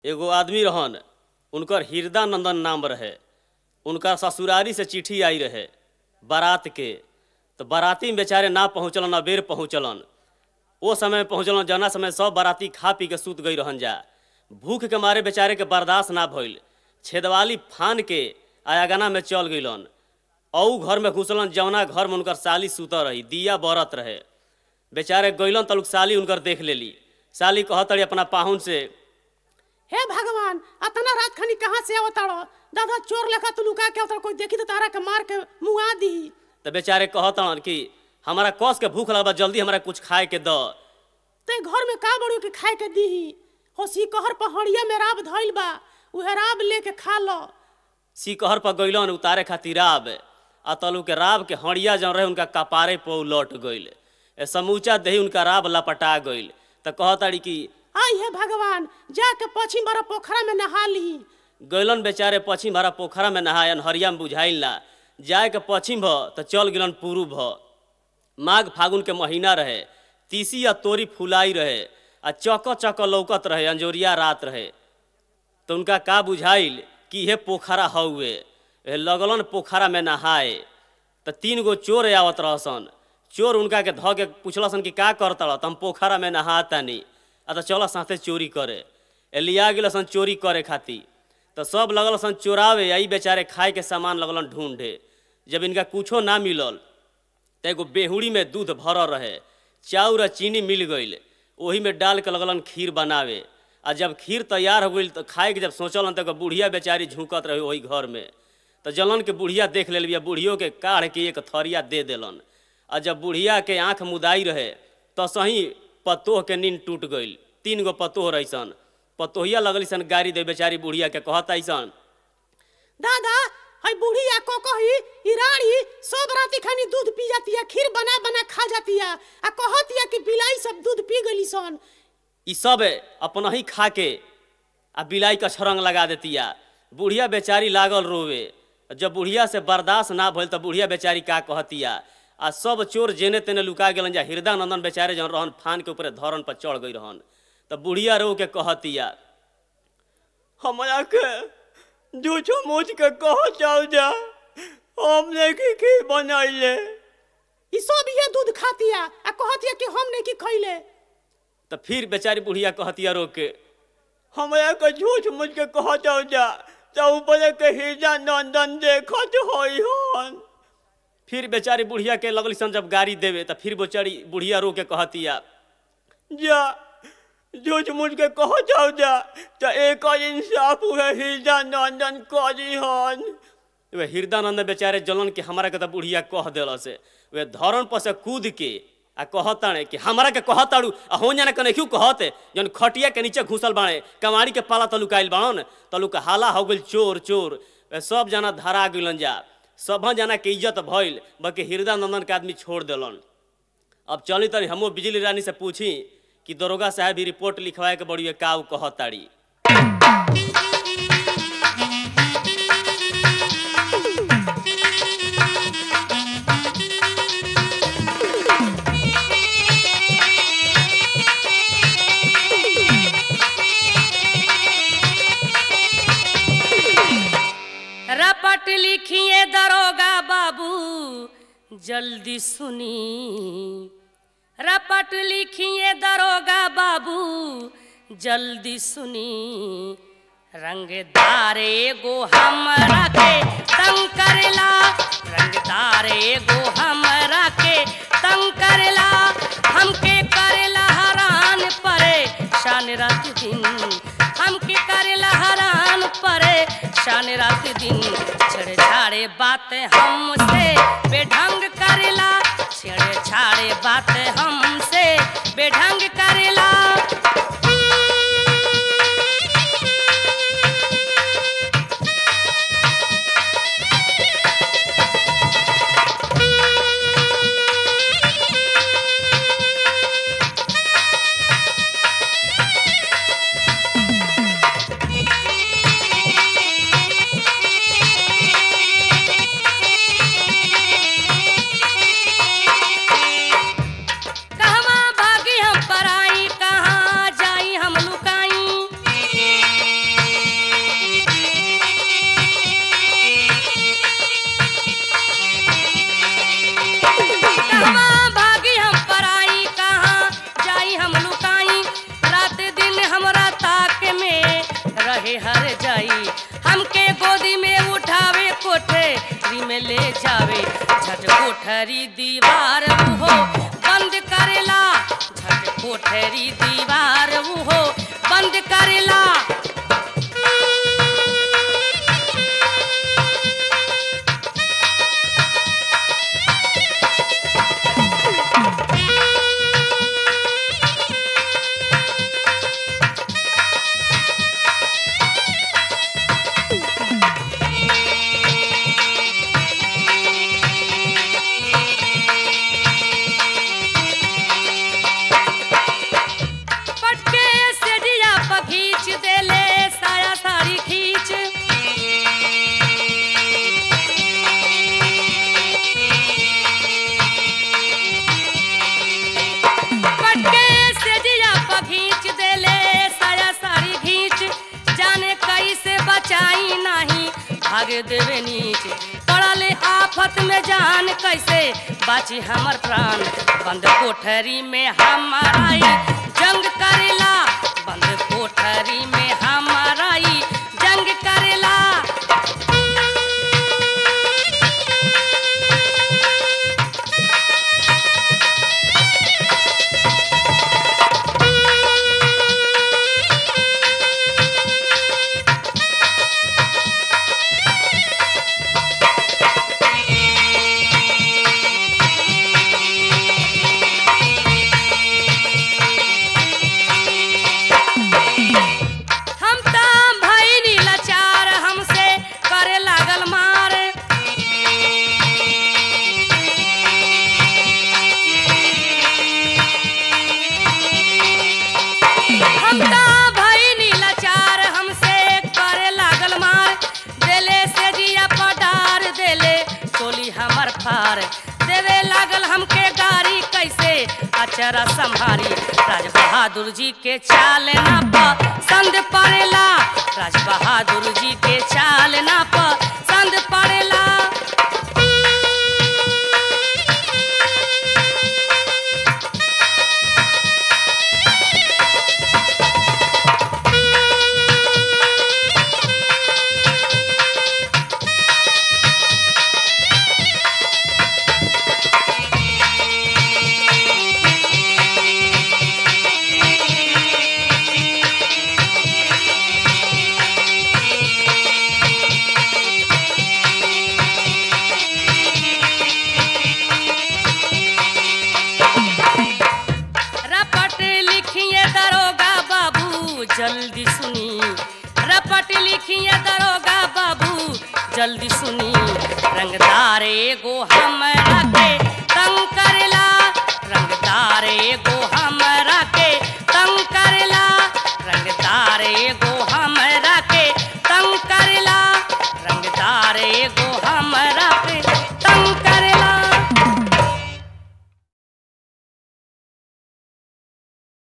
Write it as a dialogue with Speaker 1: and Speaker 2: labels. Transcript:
Speaker 1: एगो आदमी रहन उनकर हृदयानंदन नाम रहे उनका ससुरारी से चिट्ठी आई रहे बारात के तो बाराती में बेचारे ना पहुँचलन अबेर पहुँचलन ओ समय पहुँचलन जना समय सब बाराती खा पी के सूत गई रहन जा भूख के मारे बेचारे के बर्दाश्त ना भइल छेदवाली फान के आयागना में चल गइलन औ घर में घुसलन जौना घर में उनकर साली सुत रही दिया बरत रहे बेचारे गइलन तलुक साली उनकर देख लेली साली कहत रही अपना पाहुन से
Speaker 2: हे भगवान अतना रात खनी कहाँ से अवतारो दादा चोर लेखा तू लुका के अवतार कोई देखी तो तारा के मार के मुआ दी
Speaker 1: तो बेचारे कहतन कि हमारा कस के भूख लगल बा जल्दी हमरा कुछ खाए के द
Speaker 2: ते घर में का बड़ू के खाए के दी होसी कहर पहाड़िया में राब धइल बा उहे राब लेके खा लो
Speaker 1: सिकहर पर गइलन उतारे खातिर राब आ तलू के राब के हड़िया जौन रहे उनका कपारे पर उ लौट गइल ए समूचा देही उनका राब लपटा गइल तो कहताड़ी कि
Speaker 2: आई हे भगवान जाके पश्चिम बड़ा पोखरा में नहा ली
Speaker 1: गइलन बेचारे पश्चिम भरा पोखरा में नहायन हरिया में बुझाइल ना जाए के पश्चिम भ तो चल गिलन पूर्व भ माघ फागुन के महीना रहे तीसी आ तोरी फुलाई रहे आ चक चक लौकत रहे अंजोरिया रात रहे तो उनका का बुझाइल कि हे पोखरा हउए ए लगलन पोखरा में नहाए तो तीन गो चोर आवत रहसन चोर उनका के धऽ के पुछलसन कि का करत रह हम पोखरा में नहातानी आ तो चल साथे चोरी करे ए लिया गेलसन चोरी करे खातिर तो सब लगल सन चोरावे आई बेचारे खाए के सामान लगलन ढूंढे जब इनका कुछो ना मिलल तो एगो बेहुड़ी में दूध भरल रहे चाउर आ चीनी मिल गईल ओही में डाल के लगलन खीर बनावे आ जब खीर तैयार हो गई तो खाए के जब सोचलन तो एगो बुढ़िया बेचारी झुकत रहे वही घर में तो जलन के बुढ़िया देख लेल बिया बुढ़ियो के काढ़ के एक थरिया दे देलन आ जब बुढ़िया के आँख मुदाई रहे तो सही पतोह के नींद टूट गईल तीन गो पतोह रहीसन पतोहिया लगली सन गाड़ी दे बेचारी बुढ़िया के कहत ऐसन
Speaker 2: दादा हई बुढ़िया को कही इराड़ी सब राती खानी दूध पी जाती है खीर बना बना खा जाती है आ कहतिया कि बिलाई सब दूध पी गली सन
Speaker 1: ई सब अपना ही खा के आ बिलाई का छरंग लगा देतिया बुढ़िया बेचारी लागल रोवे जब बुढ़िया से बर्दाश्त ना भइल तो बुढ़िया बेचारी का कहतिया आ सब चोर जेने तेने लुका गेलन जा हृदयानंदन बेचारे जौन रहन फान के ऊपर धरन पर चढ़ गई रहन तो बुढ़िया रो के कहतिया हमरा के जूठो मूछ के कह जाओ जा हमने की की बनैले
Speaker 2: ई सब ये दूध खातिया आ कहतिया कि हम नहीं की खइले
Speaker 1: तो फिर बेचारी बुढ़िया कहतिया रो के हमरा के झूठ मुझ के कह जाओ जा तो ऊपर के हिजा नंदन देखत होई हन फिर बेचारी बुढ़िया के लगली सन जब गाड़ी देवे तो फिर बेचारी बुढ़िया रो के कहतिया जा झूठ मुझ के कह जाओ जा तो एक और इंसाफ हुए हिजा नंदन करी हन वे हृदयानंद बेचारे जलन के हमरा के तो बुढ़िया कह दिल से वे धरन पर से कूद के आ कहताड़े कि हमरा के कहताड़ू आ हो जाने कने क्यों कहते जन खटिया के नीचे घुसल बाड़े कमाड़ी के पाला तलुकाइल बाड़न तलुक हाला हो गइल चोर चोर वे सब जना धरा गइलन जा सब जना के इज्जत भइल बल्कि हृदयानंदन के आदमी छोड़ दिलन अब चली तनी हमो बिजली रानी से पूछी कि दरोगा साहब भी रिपोर्ट लिखवाए के बड़ी का उ कहताड़ी
Speaker 3: रपट लिखिए दरोगा बाबू जल्दी सुनी रपट लिखिए दरोगा बाबू जल्दी सुनी रंगदार एगो हमरा के तंग करेला रंगदार एगो हमरा के तंग करेला हमके करेला हरान परे शान रात दिन हमके करेला हरान परे शान रात दिन छेड़े छाड़े बात हमसे बेढंग करेला छेड़े छाड़े बात हमसे बेढंग करेला कहवा भागी हम पराई कहाँ जावे झट कोठरी दीवार उहो बंद करेला झट कोठरी दीवार उहो बंद करेला पटके से दिया पर खींच देले साया साड़ी खींच पटके से दिया पर खींच देले साया साड़ी खींच जाने कैसे बचाई नहीं भागे देवे नीच पड़ले आफत में जान कैसे बाची हमर प्राण बंद कोठरी में हमारा ई जंग करेला बंद कोठरी में हमारा ई जंग करेला हम ता भइनी लाचार हमसे करे लागल मार हम ता भइनी लाचार हमसे करे लागल मार देले से जिया पडार देले चोली हमर फार देवे लागल हमके गारी कैसे अचरा संभारी राज बहादुर जी के चाल ना पसंद पड़ेला राज बहादुर जी के चाल ना पसंद पड़ेला रपट लिखिए दरोगा बाबू जल्दी सुनी रपट लिखिए दरोगा बाबू जल्दी सुनी रंगदार एगो हमरा के तंग करेला रंगदार एगो हमरा के तंग करेला रंगदार एगो हमरा